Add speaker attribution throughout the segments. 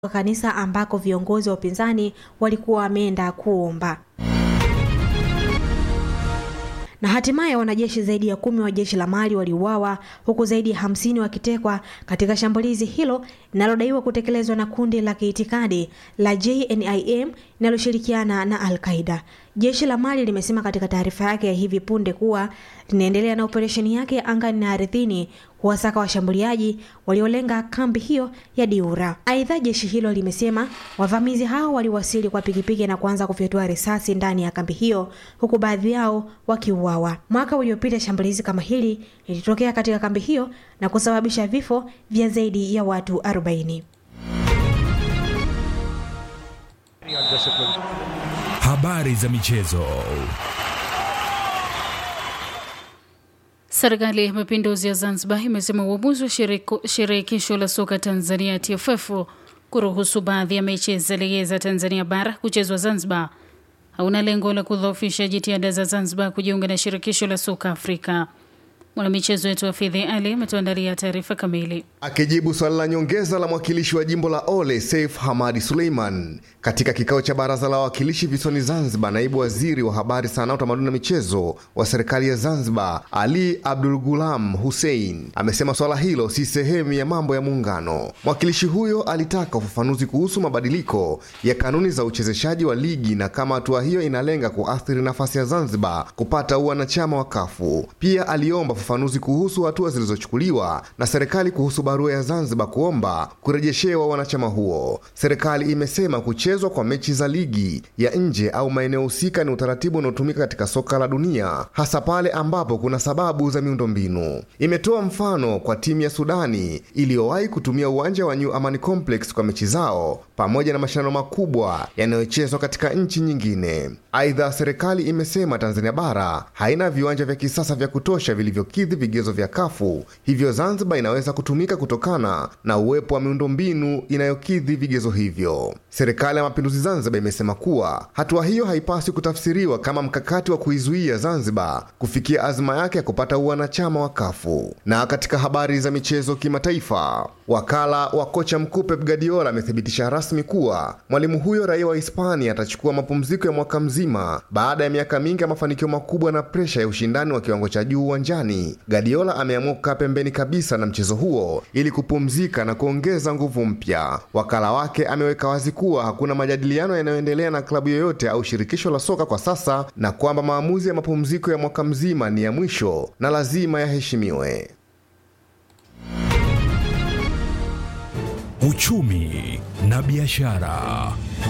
Speaker 1: wa kanisa ambako viongozi wa upinzani walikuwa wameenda kuomba na hatimaye wanajeshi zaidi ya kumi wa jeshi la Mali waliuawa huku zaidi ya hamsini wakitekwa katika shambulizi hilo linalodaiwa kutekelezwa na kundi la kiitikadi la JNIM linaloshirikiana na Al-Qaida. Jeshi la Mali limesema katika taarifa yake ya hivi punde kuwa linaendelea na operesheni yake ya angani na ardhini kuwasaka washambuliaji waliolenga kambi hiyo ya Diura. Aidha, jeshi hilo limesema wavamizi hao waliwasili kwa pikipiki na kuanza kufyatua risasi ndani ya kambi hiyo huku baadhi yao wakiuawa. Mwaka uliopita shambulizi kama hili lilitokea katika kambi hiyo na kusababisha vifo vya zaidi ya watu 40.
Speaker 2: Habari za michezo.
Speaker 3: Serikali ya Mapinduzi ya Zanzibar imesema uamuzi wa shirikisho la soka Tanzania TFF kuruhusu baadhi ya mechi za ligi za Tanzania bara kuchezwa Zanzibar hauna lengo la kudhoofisha jitihada za Zanzibar kujiunga na shirikisho la soka Afrika. Mwanamichezo wetu Hafidhi Ali ametuandalia taarifa kamili.
Speaker 4: Akijibu swali la nyongeza la mwakilishi wa jimbo la Ole Saif Hamadi Suleiman katika kikao cha baraza la wawakilishi visiwani Zanzibar, naibu waziri wa habari, sanaa, utamaduni na michezo wa serikali ya Zanzibar Ali Abdul Gulam Hussein amesema swala hilo si sehemu ya mambo ya muungano. Mwakilishi huyo alitaka ufafanuzi kuhusu mabadiliko ya kanuni za uchezeshaji wa ligi na kama hatua hiyo inalenga kuathiri nafasi ya Zanzibar kupata uwanachama wa kafu. Pia aliomba ufafanuzi kuhusu hatua zilizochukuliwa na serikali kuhusu barua ya Zanzibar kuomba kurejeshewa wanachama huo. Serikali imesema kuchezwa kwa mechi za ligi ya nje au maeneo husika ni utaratibu unaotumika katika soka la dunia, hasa pale ambapo kuna sababu za miundombinu. Imetoa mfano kwa timu ya Sudani iliyowahi kutumia uwanja wa New Amani Complex kwa mechi zao pamoja na mashindano makubwa yanayochezwa katika nchi nyingine. Aidha, serikali imesema Tanzania bara haina viwanja vya kisasa vya kutosha vilivyokidhi vigezo vya kafu, hivyo Zanzibar inaweza kutumika kutokana na uwepo wa miundombinu inayokidhi vigezo hivyo. Serikali ya Mapinduzi Zanzibar imesema kuwa hatua hiyo haipaswi kutafsiriwa kama mkakati wa kuizuia Zanzibar kufikia azma yake ya kupata uwanachama wa kafu. Na katika habari za michezo kimataifa, wakala wa kocha mkuu Pep Guardiola amethibitisha rasmi kuwa mwalimu huyo raia wa Hispania atachukua mapumziko ya mwaka mzima baada ya miaka mingi ya mafanikio makubwa na presha ya ushindani wa kiwango cha juu uwanjani. Guardiola ameamua kukaa pembeni kabisa na mchezo huo ili kupumzika na kuongeza nguvu mpya. Wakala wake ameweka wazi kuwa hakuna majadiliano yanayoendelea na klabu yoyote au shirikisho la soka kwa sasa na kwamba maamuzi ya mapumziko ya mwaka mzima ni ya mwisho na lazima yaheshimiwe.
Speaker 2: Uchumi na biashara.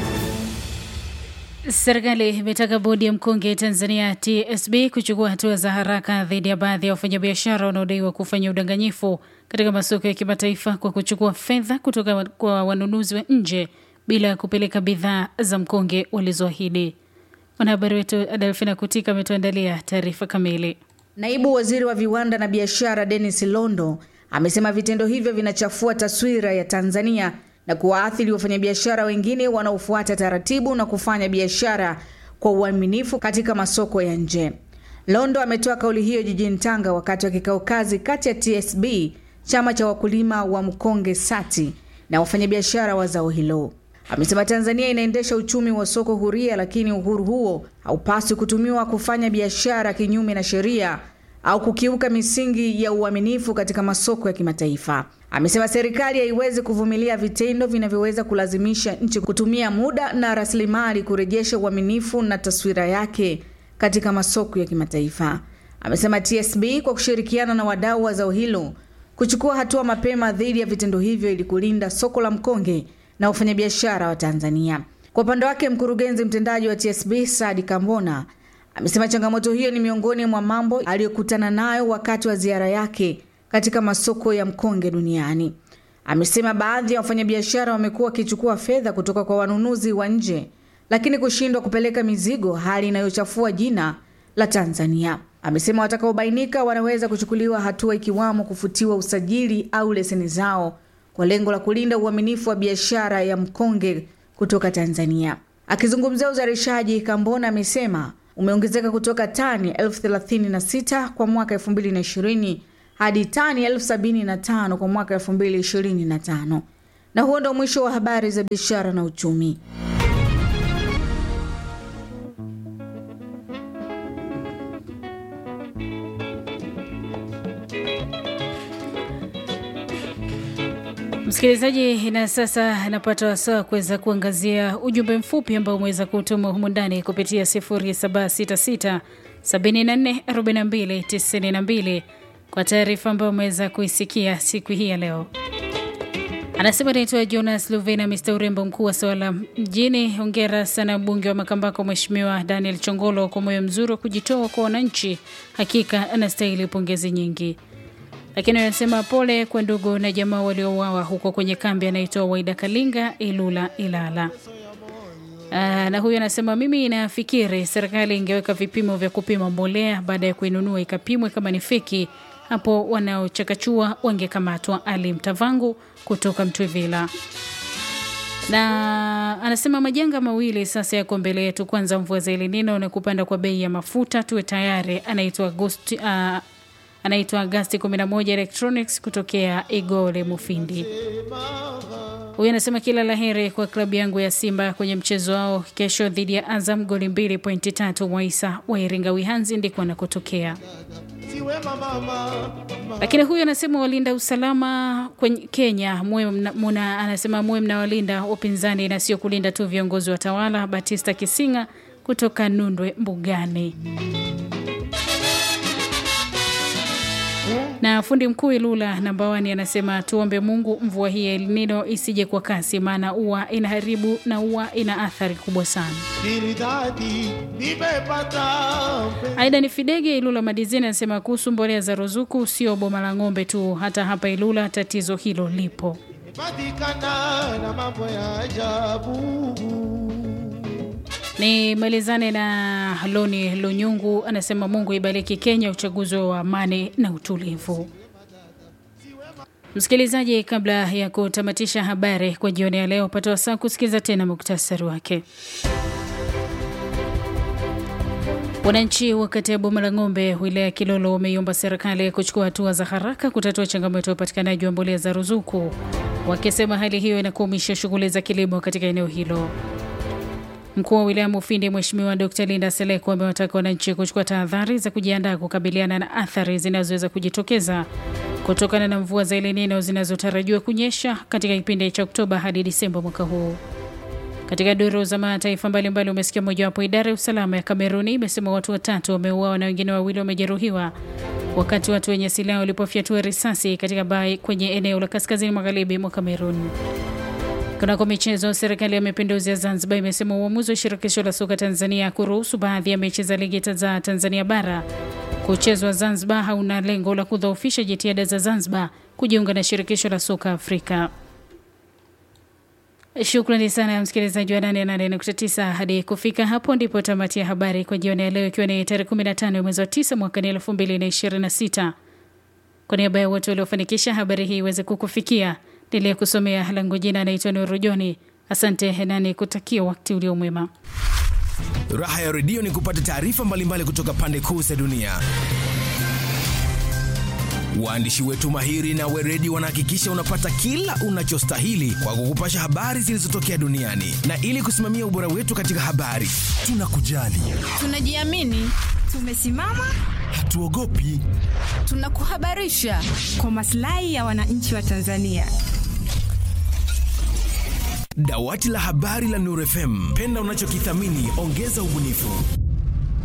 Speaker 3: Serikali imetaka bodi ya mkonge Tanzania TSB kuchukua hatua za haraka dhidi ya baadhi ya wafanyabiashara wanaodaiwa kufanya udanganyifu katika masoko ya kimataifa kwa kuchukua fedha kutoka kwa wanunuzi wa nje bila ya kupeleka bidhaa za mkonge walizoahidi. Mwanahabari wetu Adelfina Kutika ametuandalia taarifa kamili.
Speaker 5: Naibu waziri wa viwanda na biashara Dennis Londo amesema vitendo hivyo vinachafua taswira ya Tanzania na kuwaathiri wafanyabiashara wengine wanaofuata taratibu na kufanya biashara kwa uaminifu katika masoko ya nje. Londo ametoa kauli hiyo jijini Tanga wakati wa kikao kazi kati ya TSB, chama cha wakulima wa mkonge SATI, na wafanyabiashara wa zao hilo. Amesema Tanzania inaendesha uchumi wa soko huria, lakini uhuru huo haupaswi kutumiwa kufanya biashara kinyume na sheria au kukiuka misingi ya uaminifu katika masoko ya kimataifa. Amesema serikali haiwezi kuvumilia vitendo vinavyoweza kulazimisha nchi kutumia muda na rasilimali kurejesha uaminifu na taswira yake katika masoko ya kimataifa. Amesema TSB kwa kushirikiana na wadau wa zao hilo kuchukua hatua mapema dhidi ya vitendo hivyo ili kulinda soko la mkonge na wafanyabiashara wa Tanzania. Kwa upande wake, mkurugenzi mtendaji wa TSB Sadi Kambona amesema changamoto hiyo ni miongoni mwa mambo aliyokutana nayo wakati wa ziara yake katika masoko ya mkonge duniani. Amesema baadhi ya wafanyabiashara wamekuwa wakichukua fedha kutoka kwa wanunuzi wa nje, lakini kushindwa kupeleka mizigo, hali inayochafua jina la Tanzania. Amesema watakaobainika wanaweza kuchukuliwa hatua, ikiwamo kufutiwa usajili au leseni zao kwa lengo la kulinda uaminifu wa biashara ya mkonge kutoka Tanzania. Akizungumzia uzalishaji, Kambona amesema umeongezeka kutoka tani elfu thelathini na sita kwa mwaka 2020 hadi tani elfu sabini na tano kwa mwaka 2025. Na huo ndo mwisho wa habari za biashara na uchumi.
Speaker 3: Msikilizaji, na sasa napata wasaa kuweza kuangazia ujumbe mfupi ambao umeweza kutuma humu ndani kupitia 0766 74 42 92 kwa taarifa ambayo umeweza kuisikia siku hii ya leo. Anasema naitwa Jonas Luvena, Mr urembo mkuu wa Sawala mjini. Hongera sana mbunge wa Makambako Mheshimiwa Daniel Chongolo kwa moyo mzuri wa kujitoa kwa wananchi, hakika anastahili pongezi nyingi lakini anasema pole kwa ndugu na jamaa waliouawa huko kwenye kambi anaitoa Waida Kalinga Ilula Ilala. Aa, na huyu anasema mimi nafikiri serikali ingeweka vipimo vya kupima mbolea baada ya kuinunua ikapimwe kama ni feki, hapo wanaochakachua wangekamatwa. Ali Mtavangu kutoka Mtwivila na anasema majanga mawili sasa yako mbele yetu. Kwanza mvua za El Nino na kupanda kwa bei ya mafuta, tuwe tayari. Anaitwa Agosti uh, anaitwa Agasti 11 Electronics kutokea Igole Mufindi. Huyu anasema kila laheri kwa klabu yangu ya Simba kwenye mchezo wao kesho dhidi ya Azam, goli mbili pointi tatu. Mwaisa wa Iringa Wihanzi ndiko anakotokea. Lakini huyu anasema walinda usalama kwenye Kenya muwe mna, muna, anasema muwe mnawalinda wapinzani na sio kulinda tu viongozi wa tawala. Batista Kisinga kutoka Nundwe Mbugani. na fundi mkuu Ilula namba wani anasema tuombe Mungu mvua hii ya El Nino isije kwa kasi, maana ua inaharibu na ua ina athari kubwa sana. Aida ni Fidege Ilula Madizini anasema kuhusu mbolea za ruzuku, sio boma la ng'ombe tu, hata hapa Ilula tatizo hilo lipo.
Speaker 6: na mambo ya ajabu
Speaker 3: Ni malizane na Loni Lunyungu anasema Mungu ibariki Kenya, uchaguzi wa amani na utulivu. Msikilizaji, kabla ya kutamatisha habari kwa jioni ya leo, pata wasaa kusikiliza tena muktasari wake. Wananchi wa kata ya Boma la Ng'ombe, wilaya ya Kilolo, wameiomba serikali kuchukua hatua za haraka kutatua changamoto ya upatikanaji wa mbolea za ruzuku, wakisema hali hiyo inakwamisha shughuli za kilimo katika eneo hilo. Mkuu wa wilaya Mufindi Mheshimiwa Dr Linda Seleko amewataka wananchi kuchukua tahadhari za kujiandaa kukabiliana na athari zinazoweza kujitokeza kutokana na mvua za El Nino zinazotarajiwa kunyesha katika kipindi cha Oktoba hadi Disemba mwaka huu. Katika duru za mataifa mbalimbali umesikia mojawapo, idara ya usalama ya Kameruni imesema watu watatu wameuawa na wengine wawili wamejeruhiwa wakati watu wenye silaha walipofyatua risasi katika bai kwenye eneo la kaskazini magharibi mwa Kameruni. Kunako michezo, serikali ya mapinduzi ya Zanzibar imesema uamuzi wa shirikisho la soka Tanzania kuruhusu baadhi ya mechi za ligi za Tanzania bara kuchezwa Zanzibar hauna lengo la kudhoofisha jitihada za Zanzibar kujiunga na shirikisho la soka Afrika. Shukrani sana msikilizaji wa 88.9. Hadi kufika hapo ndipo tamati ya habari kwa jioni ya leo, ikiwa ni tarehe 15 mwezi wa 9 mwaka 2026. Kwa niaba ya wote waliofanikisha habari hii iweze kukufikia niliyekusomea langu jina anaitwa Nuru Joni. Asante nani kutakia wakati ulio mwema.
Speaker 2: Raha ya redio ni kupata taarifa mbalimbali kutoka pande kuu za dunia. Waandishi wetu mahiri na weredi wanahakikisha unapata kila unachostahili kwa kukupasha habari zilizotokea duniani, na ili kusimamia ubora wetu katika habari, tunakujali,
Speaker 7: tunajiamini, tumesimama,
Speaker 2: hatuogopi,
Speaker 7: tunakuhabarisha kwa maslahi ya wananchi wa Tanzania.
Speaker 2: Dawati la habari la Nuru FM, penda unachokithamini, ongeza ubunifu.